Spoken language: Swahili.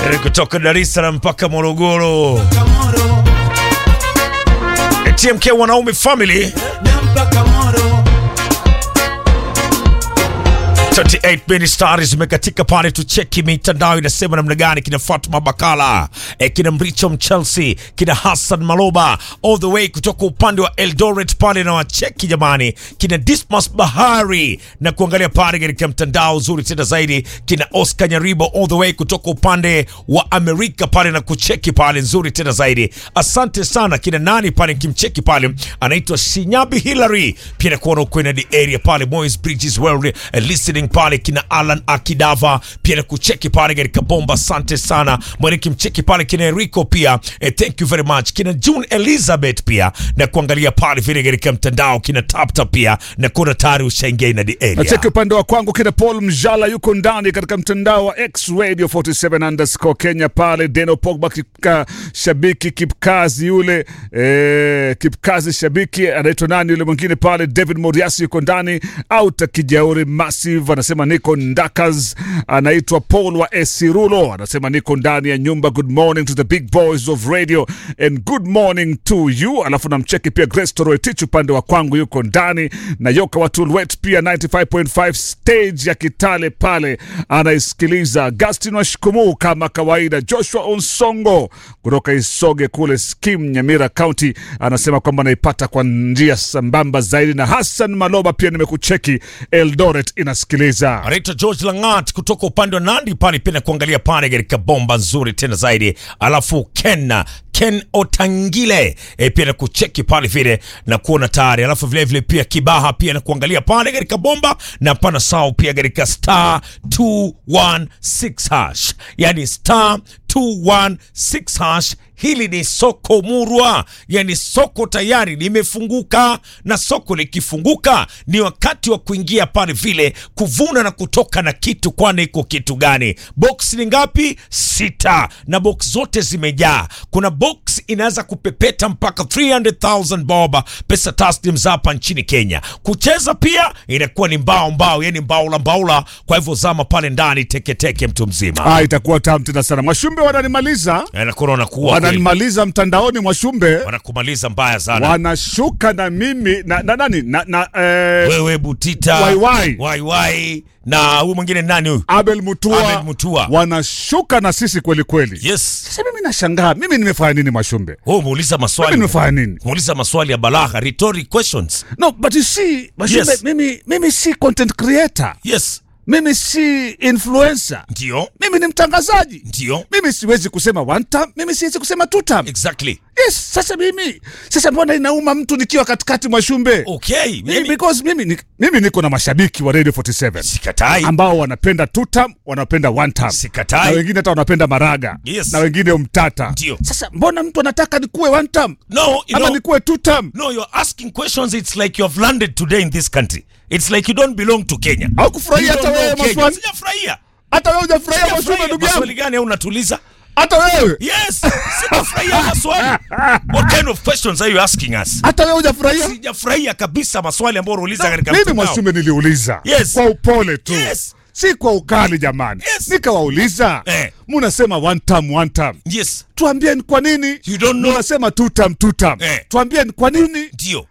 Eh, kutoka Dar es Salaam mpaka Morogoro. Eh, TMK wanaume family 38 mini stars zimekatika pale, tucheki mitandao inasema namna gani. Kina Fatma Bakala eh, kina Mricho Mchelsea, kina Hassan Maloba all the way kutoka upande wa Eldoret pale, na wacheki jamani, kina Dismas Bahari na kuangalia pale katika mtandao zuri tena zaidi, kina Oscar Nyaribo all the way kutoka upande wa Amerika pale na kucheki pale nzuri tena zaidi. Asante sana kina nani pale, kimcheki pale anaitwa Sinyabi Hillary, pia nakuona uko in the area pale Moyes Bridges well eh, listening pale kina Alan Akidava pia na kucheki pale katika bomba. Asante sana mwene kimcheki pale kina Enrico pia eh, thank you very much kina June Elizabeth pia na kuangalia pale vile katika mtandao kina Tapta pia na kuona tayari ushaingia in the area. Nacheki upande wa kwangu kina Paul Mjala yuko ndani katika mtandao wa X Radio 47 underscore Kenya pale. Deno Pogba kipka, shabiki kipkazi yule eh, kipkazi shabiki anaitwa nani yule mwingine pale. David Moriasi yuko ndani. Auta Kijauri Massive anasema niko Ndakas. Anaitwa Paul wa Esirulo anasema niko ndani ya nyumba. Good morning to the big boys of radio and good morning to you. Alafu namcheki pia Grace Toroitich upande wa kwangu yuko ndani na Yoka wa Tulwet pia 95.5 stage ya Kitale pale anaisikiliza. Agustin Washikumu kama kawaida. Joshua Onsongo kutoka Isoge kule Skim Nyamira County anasema kwamba anaipata kwa njia sambamba zaidi, na Hassan Maloba pia nimekucheki Eldoret inasikiliza. anaitwa George Langat kutoka upande wa Nandi pale pia na kuangalia pale katika bomba nzuri tena zaidi. Alafu Ken Ken Otangile e, pia na kucheki pale vile na kuona tayari. Alafu vile vile pia Kibaha pia na kuangalia pale katika bomba na pana sao pia katika star 216 hash, yani star 216 hash. Hili ni soko murwa, yani soko tayari limefunguka, na soko likifunguka ni wakati wa kuingia pale vile kuvuna na kutoka na kitu. Kwani iko kitu gani? Box ni ngapi? Sita, na box zote zimejaa. Kuna box inaweza kupepeta mpaka 300,000 bob pesa taslim za hapa nchini Kenya. Kucheza pia inakuwa ni mbao mbao, yani mbaula mbaula. Kwa hivyo zama pale ndani teketeke, mtu mzima Ah, itakuwa tamu tena sana. Mwashumbe wananimaliza, anakuona kuwa kweli. wananimaliza mtandaoni. Mwashumbe wanakumaliza mbaya sana wanashuka na mimi na, na nani na, na eh, wewe Butita Waiwai. Waiwai na huyu mwingine nani huyu? Abel Mutua, Abel Mutua. wanashuka na sisi kweli kweli. Yes, Sasa mimi nashangaa, mimi nimefanya nini Mwashumbe? wewe umeuliza Mimi maswali, nimefanya nini? umeuliza maswali ya balagha, rhetoric questions. No, but you see, Mwashumbe, Yes. mimi, mimi si content creator, Yes, mimi si influencer, ndio mimi ni mtangazaji. ndio, Mimi siwezi kusema one time, mimi siwezi kusema two time. exactly. Yes, sasa mimi sasa mbona inauma mtu nikiwa katikati Mwashumbe? Okay, Mimi, mimi because mimi, ni, mimi niko na mashabiki wa Radio 47 sikatai, ambao wanapenda two time, wanapenda one time. na sikatai, wengine hata wanapenda maraga Yes. na wengine mtata. ndio. Sasa mbona mtu anataka nikuwe one time No, you ama know, nikuwe two time? no, you're asking questions. It's like you have landed today in this country. It's like you don't belong to Kenya. Au kufurahia You hata don't wewe know Kenya. maswali, Sijafurahia. hata wewe hujafurahia maswali Sijafurahia. ndugu yangu, Maswali gani au unatuliza? hata wewe, Yes, sijafurahia maswali. What kind of questions are you asking us? hata wewe hujafurahia. Sijafurahia kabisa maswali ambayo unauliza katika Mimi mtandao. Mwashume niliuliza Yes. kwa upole tu Yes. si kwa ukali jamani. Yes. Nikawauliza Eh. munasema one time, one time. Yes, Tuambie ni kwa nini you don't know. munasema two time, two time. Eh. Tuambie ni kwa nini Ndio.